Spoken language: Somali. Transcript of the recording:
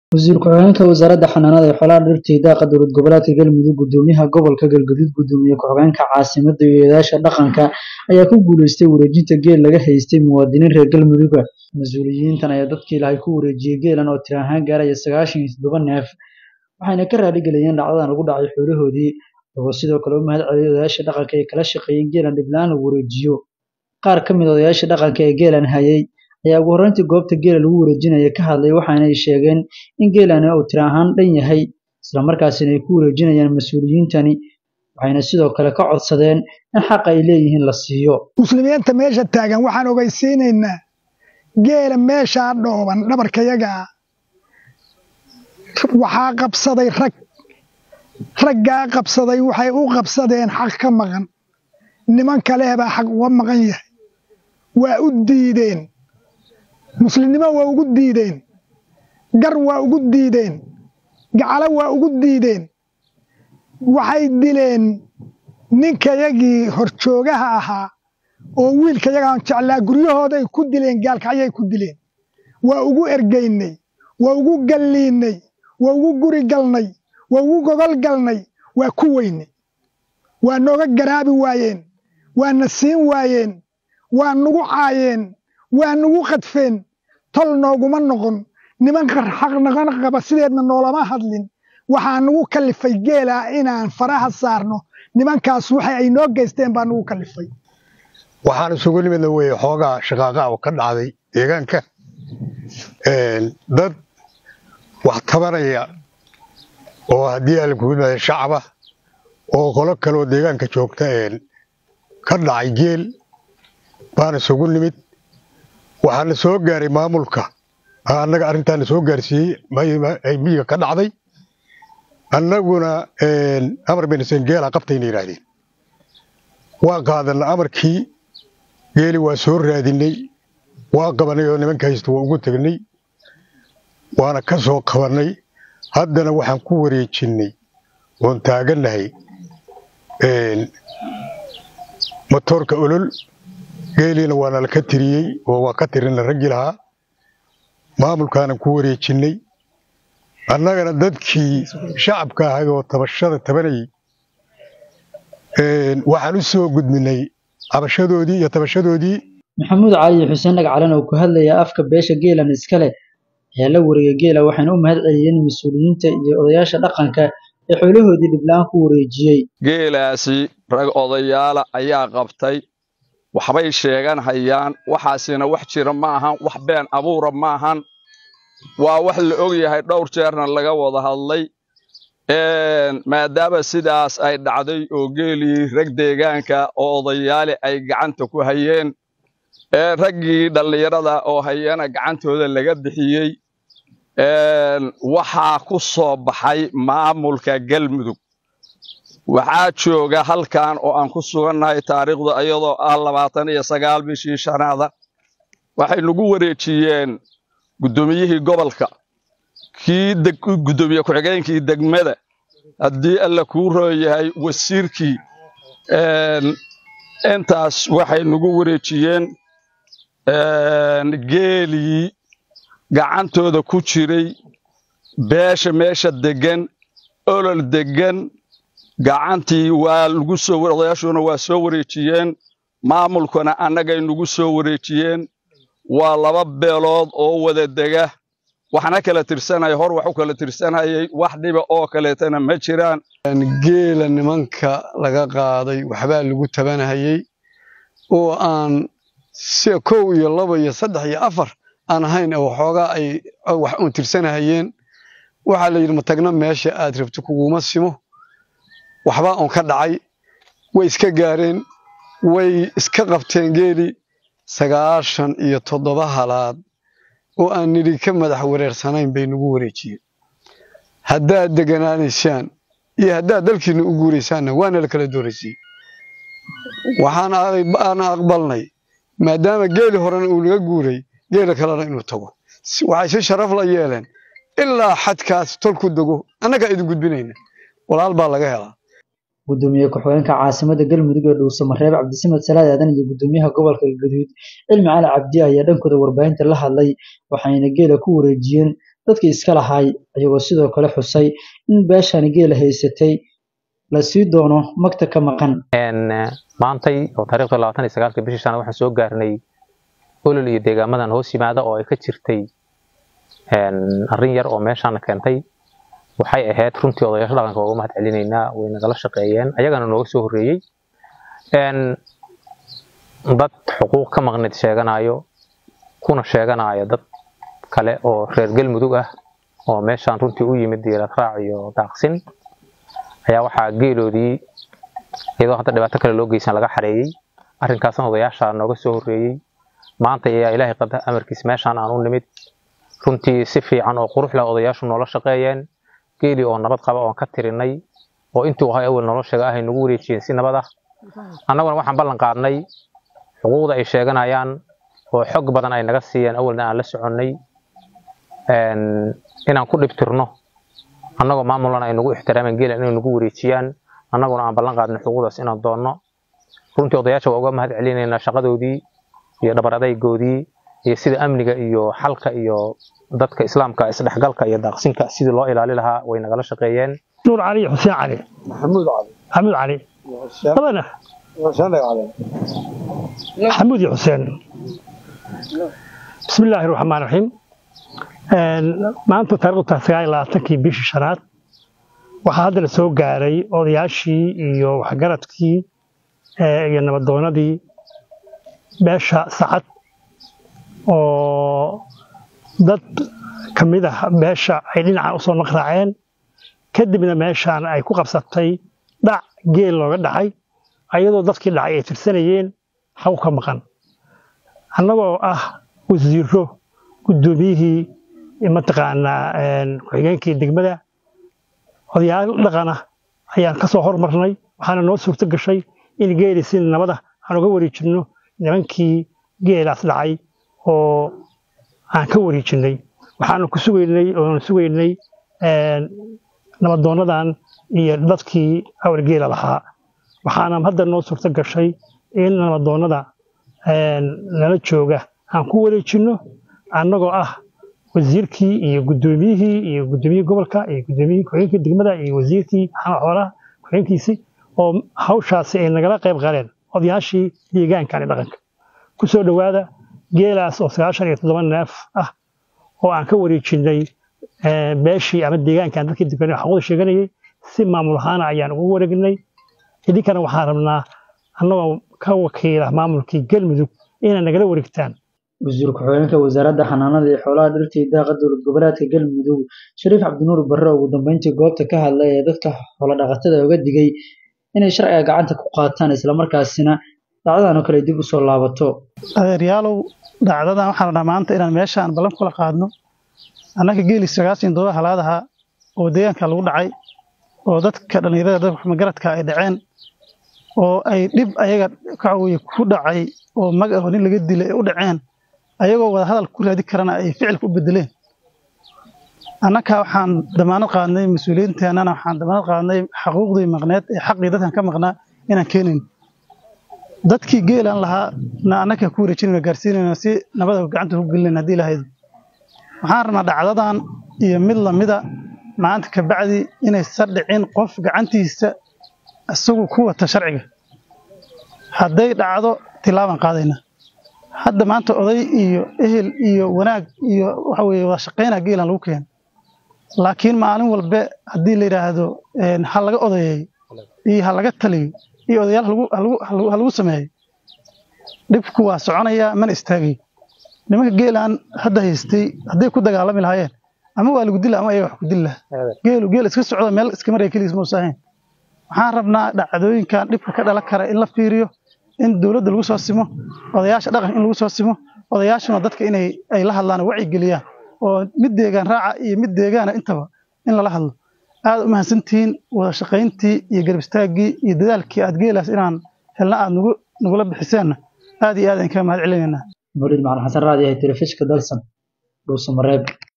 Wasiir ku-xigeenka Wasaaradda Xanaanada iyo Xoolaha Dhirta iyo Daaqa Dowlad Goboleedka Galmudug Gudoomiyaha Gobolka Galgaduud Gudoomiye ku-xigeenka Caasimadda iyo Odayaasha Dhaqanka ayaa ku guuleystay wareejinta geel laga haystay muwaadiniin reer Galmudug ah. Mas'uuliyiintan ayaa dadkii ilaahay ku wareejiyay geelan oo tiro ahaan gaaraya sagaashan iyo toddoba neef waxayna ka raali geliyeen dhacdadan lagu dhacay xoolahoodii iyagoo sidoo kale u mahad celiyay odayaasha dhaqanka ee kala shaqeeyay in geelan dhib la'aan lagu wareejiyo. Qaar ka mid ah odayaasha dhaqanka ee geelan hayay ayaa ugu horreyntii goobta geela lagu wareejinayay ka hadlay waxaana ay sheegeen in geelani uu tiro ahaan dhan yahay isla markaasina ay ku wareejinayaan mas'uuliyiintani waxayna sidoo kale ka codsadeen in xaqa ay leeyihiin la siiyo. muslimiinta meesha taagan waxaan ogeysiinaynaa geela meeshaa dhooban dhabarkayaga ah waxaa qabsaday rag raggaa qabsaday waxay u qabsadeen xaq ka maqan niman kaleh baa xaq uga maqan yahay waa u diideen muslimnimo waa ugu diideen gar waa ugu diideen gacalo waa ugu diideen waxay dileen ninkayagii horjoogaha ahaa oo wiilkayagaan jeclaa guryahooday ku dileen gaalkacyay ku dileen waa ugu ergaynay waa ugu galliinnay waa ugu guri galnay waa ugu gogol galnay waa ku weynay waa nooga garaabi waayeen waa na siin waayeen waa nugu caayeen waa nugu qadfeen tol nooguma noqon nimanka xaq naqan qaba sideedna noolama hadlin waxaa nugu kallifay geelaa inaan faraha saarno nimankaas waxa ay noo geysteen baa nugu kallifay waxaan isugu nimidna weye xoogaa shaqaaqa oo ka dhacday deegaanka dad wax tabanaya oo haddii alkuimada shacaba oo qolo kaleoo deegaanka joogta ka dhacay geel baan isugu nimid waxaana soo gaaray maamulka annaga arrintaana soo gaarsiiyey miyiga ka dhacday annaguna amar benisen geela qabtayna yidhaahdeen waa qaadanna amarkii geeli waa soo raadinay waa qabanay oo nimanka haysta waa ugu tegnay waana ka soo qabannay haddana waxaan ku wareejinnay oon taagannahay motoorka olol geeliina waa nala ka tiriyey oo waa ka tirina raggii lahaa maamulkaanan ku wareejinnay annagana dadkii shacabka ahay oo tabashada tabanayay waxaan u soo gudminay cabashadoodii iyo tabashadoodii maxamuud cali xuseen dhagcalan oo ku hadlaya afka beesha geelan iskale ayaa la wareegay geela waxayna u mahad celiyeen mas-uuliyiinta iyo odayaasha dhaqanka ee xoolahoodii dhibla-aan ku wareejiyey geelaasi rag odayaala ayaa qabtay waxbay sheegan hayaan waxaasina wax jira ma ahan wax been abuura ma ahan waa wax la og yahay dhowr jeerna laga wada hadlay maadaama sidaas ay dhacday oo geelii rag deegaanka oo odayaale ay gacanta ku hayeen ee raggii dhallinyarada oo hayana gacantooda laga bixiyey waxaa ku soo baxay maamulka galmudug waxaa jooga halkan oo aan ku sugannahay taariikhda iyadoo ah labaatan iyo sagaal bishii shanaada waxay nagu wareejiyeen guddoomiyihii gobolka kii guddoomiye ku-xigeenkii degmada haddii alla kuu rooyahay wasiirkii intaas waxay nagu wareejiyeen geelii gacantooda ku jiray beesha meesha deggan olol deggan gacantii waa lagu soo odayaashuna waa soo wareejiyeen maamulkuna annagay nagu soo wareejiyeen waa laba beelood oo wada dega waxna kala tirsanaya hor wax u kala tirsanayay wax dhiba oo kaleetana ma jiraan geela nimanka laga qaaday waxbaa lagu tabanahayey oo aan si kow iyo laba iyo saddex iyo afar aan ahayn waxoogaa ay wax uun tirsanahayeen waxaa la yidhi matagna meesha aad rabto kuguma simo waxbaa uun ka dhacay way iska gaareen way iska qabteen geeli sagaashan iyo toddoba halaad oo aan nidhi ka madax wareersanayn bay nagu wareejiyeen haddaad deganaanaysaan iyo haddaad dalkiinna u guuraysaanna waana la kala dooraysiiyey waxaan aqbalnay maadaama geeli horena uu naga guuray geela kalena inuu tago waxay si sharaf la yeeleen ilaa xadkaas tolku dego annagaa idin gudbinayna walaal baa laga helaa gudoomiye ku-xigeenka caasimadda galmudug ee dhuusamareeb cabdisamed salaad aadan iyo gudoomiyaha gobolka galgaduud cilmi cali cabdi ayaa dhankooda warbaahinta la hadlay waxayna geela ku wareejiyeen dadkii iska lahaay ayagoo sidoo kale xusay in beeshani geela haysatay la sii doono magta ka maqan maantay oo taariikhda labaatan iyo sagaalka bishii shanaad waxaan soo gaarnay olol iyo deegaamadan hoos yimaada oo ay ka jirtay arrin yar oo meeshaana keentay waxay ahayd runtii odayaasha dhaqanka uga mahad celinaynaa way nagala shaqeeyeen ayagana nooga soo horreeyey dad xuquuq ka maqneed sheeganayo kuna sheeganaya dad kale oo reer galmudug ah oo meeshaan runtii u yimid diirad raac iyo daaqsin ayaa waxaa geeloodii iyadoo hadda dhibaato kale loo geysan laga xareeyey arrinkaasna odayaasha nooga soo horreeyey maanta ayaa ilaahay qada amarkiis meeshaan aan u nimid runtii si fiican oo qurux leh odayaashu noola shaqeeyeen geeli oo nabad qaba oon ka tirinay oo intuu ahay awal noloshaga ahay nagu wareejiyeen si nabad ah annaguna waxaan ballan qaadnay xuquuqda ay sheeganayaan oo xog badan ay naga siiyeen awalna aan la soconnay inaan ku dhibtirno annagoo maamulana ay nagu ixtiraamen geela inay nagu wareejiyaan annaguna aan ballan qaadnay xuquuqdaas inaan doonno runtii odayaasha waa uga mahad celinaynaa shaqadoodii iyo dhabar adaygoodii iyo sida amniga iyo xalka iyo dadka islaamka isdhexgalka iyo daaqsinka sidii loo ilaali lahaa way nagala shaqeeyeen nuur cali xuseen cali maxamuud cali maxamuud cali labana maxamuud iyo xuseen bismi illaahi raxmaan raxiim maanta taariikhdu tahay sagaal iyo labaatankii bishii shanaad waxaa hadda la soo gaaray odayaashii iyo waxgaradkii iyo nabadoonadii beesha sacad oo dad ka mid ah beesha ay dhinacan usoo naqraaceen kadibna meeshaan ay ku qabsatay dhac geel looga dhacay ayadoo dadkii dhacay ay tirsanayeen haw ka maqan annagoo ah wasiiro guddoomiyihii mataqaanaa ku-xigeenkii degmada odayaal dhaqana ayaan ka soo hormarnay waxaana noo suurto gashay in geeli si nabada aan uga wareejinno nimankii geelaas dhacay oo aan ka wareejinnay waxaanu ku sugaynay oonu sugaynay nabadoonadan iyo dadkii awal geela lahaa waxaana hadda noo suurto gashay in nabadoonnada nala jooga aan ku wareejinno annagoo ah wasiirkii iyo guddoomiyihii iyo guddoomiyihii gobolka iyo guddoomiyihii ku-xigeenkii degmada iyo wasiirkii maxamed xoolaha ku-xigeenkiisii oo hawshaasi ay nagala qayb qaleen odayaashii deegaankan ee dhaqanka ku soo dhowaada geelaas oo sagaashan iyo toddoba neef ah oo aan ka wareejinnay beeshii ama deegaankan dadkii deganay xaquuqda sheeganayay si maamul ahaana ayaan ugu wareegnay idinkana waxaan rabnaa annagoo ka wakiila maamulkii galmudug inay nagala wareegtaan wasiir ku-xigeenka wasaaradda xanaanada iyo xoolaha dhirta iyo daaqa dowlad goboleedka galmudug shariif cabdinuur barre ugu dambeyntii goobta ka hadlay ee dadka xoolodhaqatada uga digay inay sharciga gacanta ku qaataan islamarkaasina dhacdadan oo kale dib u soo laabato adeeryaalow dhacdadan waxaan rabnaa maanta inaan meeshaan ballan kula qaadno annaka geeli sagaashan doba halaadaha oo deegaanka lagu dhacay oo dadka dhallinyarada dadka magaradka ay dhaceen oo ay dhib ayaga kacaweye ku dhacay oo mag oo nin laga dilay ay u dhaceen ayagoo wada hadal ku raadi karana ay ficilka u bedeleen annaka waxaan damaanad qaadnay mas-uuliyiinteennana waxaan damaanad qaadnay xaquuqdii maqneed ee xaqii dadkan ka maqnaa inaan keenayn dadkii geelan lahaa na annaka ku wareejinayno gaarsiinayno si nabada gacanta ku gelinayna haddii lahayd waxaan rabnaa dhacdadan iyo mid lamida maanta ka bacdi inaysan dhicin qof gacantiisa isagu ku wata sharciga hadday dhacdo tilaabaan qaadayna hadda maanta oday iyo ehel iyo wanaag iyo waxa weye wada shaqaynaa geelan lagu keeno laakiin maalin walbe haddii la yidhaahdo ha laga odayeeyo iyo ha laga taliyo iyo odayaal ha lagu sameeyo dhibku waa soconayaa mana istaagayo nimanka geelan hadda haystay hadday ku dagaalami lahaayeen ama waa lagu dila ama ayaga wax ku dili lahaa geelu geel iska socda meel iska maraya keligiis muusa ahayn waxaan rabnaa dhacdooyinkan dhibka ka dhalan kara in la fiiriyo in dowladda lagu soo simo odayaasha dhaqanka in lagu soo simo odayaashuna dadka inay ay la hadlaan oo wacyigeliyaan oo mid deegaan raaca iyo mid deegaana intaba in lala hadlo aad u mahadsantihiin wada shaqayntii iyo garab istaaggii iyo dadaalkii aad geelaas inaan helna aad nagu nagula bixiseenna aad iyo aad aan kaga mahad celinaynaa mawlid macalin xasan raadi ee telefishka dalsan dhuusamareeb